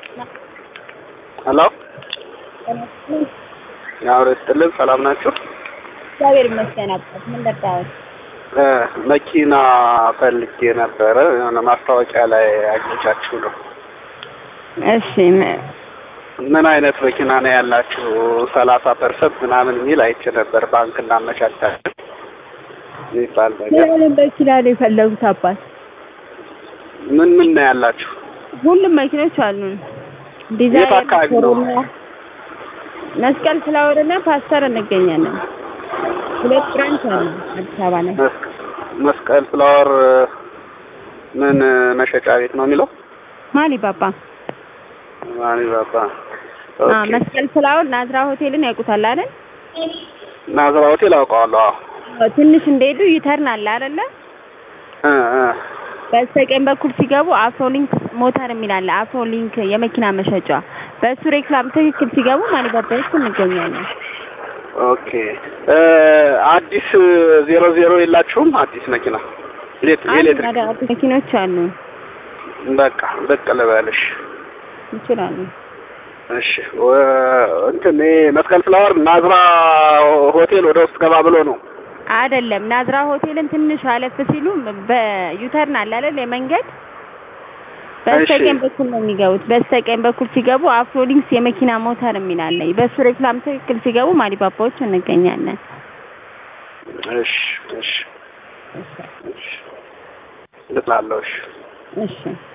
ሄሎ ያው ይስጥልን። ሰላም ናችሁ? እግዚአብሔር ይመስገን። አባት ምን ደርዳው? እ መኪና ፈልጌ ነበረ የሆነ ማስታወቂያ ላይ አግኝቻችሁ ነው። እሺ ም- ምን አይነት መኪና ነው ያላችሁ? ሰላሳ ፐርሰንት ምናምን የሚል አይቼ ነበር። ባንክ እናመቻቻለን የሚባል ምን ነገር። አይነት መኪና ነው የፈለጉት አባት? ምን ምን ነው ያላችሁ? ሁሉም መኪኖች አሉን። የት ዲዛይር፣ አካባቢ ነው? ኮሮና፣ መስቀል ፍላወር እና ፓስተር እንገኛለን። ሁለት ብራንች አለ አዲስ አበባ ላይ። መስቀ- መስቀል ፍላወር ምን መሸጫ ቤት ነው የሚለው? ማሊ ባባ ማኒ ባባ። አ ኦኬ። መስቀል ፍላወር ናዝራ ሆቴልን ያውቁታል አይደል? ናዝራ ሆቴል አውቀዋለሁ። አዎ። አዎ፣ ትንሽ እንደሄዱ ዩተርን አለ አይደለ? እ እ በስተቀኝ በኩል ሲገቡ አፍሮሊንክ ሞተር የሚል አለ። አፍሮሊንክ የመኪና መሸጫ። በሱ ሬክላም ትክክል ሲገቡ ማሊ ባባ ውስጥ እንገኛለን። ኦኬ እ አዲስ ዜሮ ዜሮ የላችሁም? አዲስ መኪና ኤሌክትሪክ አንድ ኤሌክትሪክ አዳዲስ መኪኖች አሉ በቃ ብቅ ልበልሽ። ይችላሉ። እሺ ወ- እንትን ይሄ መስቀል ፍላወር ናዝራ ሆቴል ወደ ውስጥ ገባ ብሎ ነው። አይደለም ናዝራ ሆቴልን ትንሽ አለፍ ሲሉ በዩተርን አለ አይደል የመንገድ በስተቀኝ እሺ። በኩል ነው የሚገቡት። በስተቀኝ በኩል ሲገቡ አፍሮሊንክስ የመኪና ሞተር የሚል አለ። በሱ ሬክላም ትክክል ሲገቡ ማሊባባዎች እንገኛለን። እሺ እሺ እሺ ልጥላለሁ። እሺ እሺ